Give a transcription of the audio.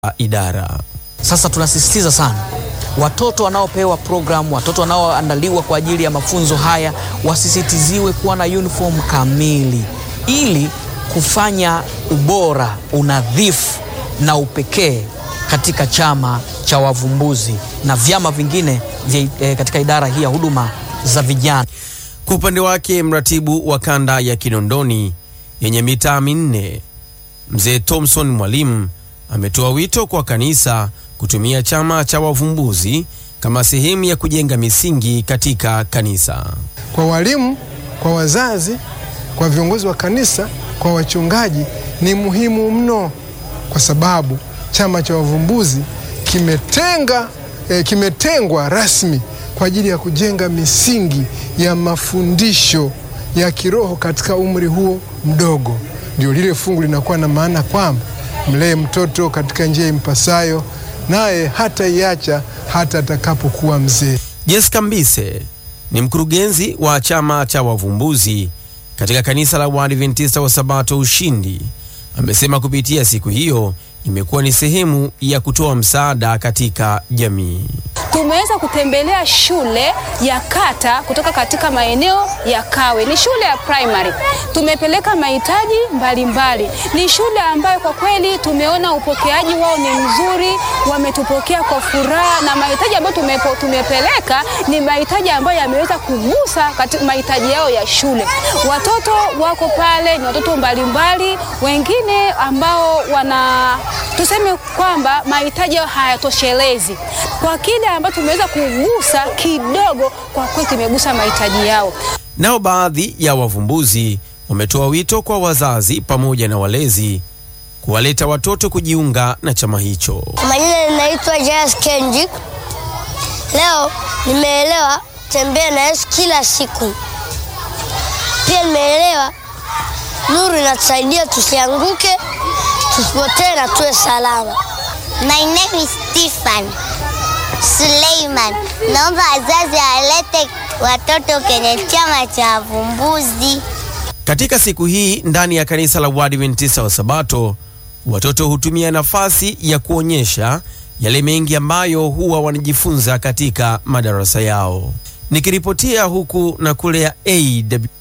idara. Sasa tunasisitiza sana watoto wanaopewa programu, watoto wanaoandaliwa kwa ajili ya mafunzo haya wasisitiziwe kuwa na uniform kamili ili kufanya ubora, unadhifu na upekee katika chama cha wavumbuzi na vyama vingine vya, eh, katika idara hii ya huduma za vijana. Kwa upande wake, mratibu wa kanda ya Kinondoni yenye mitaa minne Mzee Thomson Mwalimu ametoa wito kwa kanisa kutumia chama cha wavumbuzi kama sehemu ya kujenga misingi katika kanisa. Kwa walimu, kwa wazazi, kwa viongozi wa kanisa, kwa wachungaji ni muhimu mno, kwa sababu chama cha wavumbuzi kimetenga eh, kimetengwa rasmi kwa ajili ya kujenga misingi ya mafundisho ya kiroho katika umri huo mdogo. Ndio lile fungu linakuwa na maana kwamba mlee mtoto katika njia impasayo, naye hata iacha hata atakapokuwa mzee. Jessica Mbise ni mkurugenzi wa chama cha wavumbuzi katika kanisa la Waadventista wa Sabato Ushindi. Amesema kupitia siku hiyo imekuwa ni sehemu ya kutoa msaada katika jamii. Tumeweza kutembelea shule ya kata kutoka katika maeneo ya Kawe. Ni shule ya primary, tumepeleka mahitaji mbalimbali. Ni shule ambayo kwa kweli tumeona upokeaji wao ni mzuri, wametupokea kwa furaha, na mahitaji ambayo tumepo, tumepeleka ni mahitaji ambayo yameweza kugusa katika mahitaji yao ya shule. Watoto wako pale ni watoto mbalimbali, wengine ambao wana tuseme kwamba mahitaji yao hayatoshelezi kwa kile ambacho tumeweza kugusa kidogo, kwa kweli tumegusa mahitaji yao. Nao baadhi ya wavumbuzi wametoa wito kwa wazazi pamoja na walezi kuwaleta watoto kujiunga na chama hicho. Majina ninaitwa Jas Kenjik. Leo nimeelewa tembea na Yesu kila siku. Pia nimeelewa nuru inatusaidia tusianguke, tusipotee na tuwe salama. My name is Stefan Suleiman. Naomba wazazi walete watoto kwenye chama cha wavumbuzi. Katika siku hii ndani ya kanisa la Waadventista wa Sabato, watoto hutumia nafasi ya kuonyesha yale mengi ambayo huwa wanajifunza katika madarasa yao. Nikiripotia huku na kule ya AW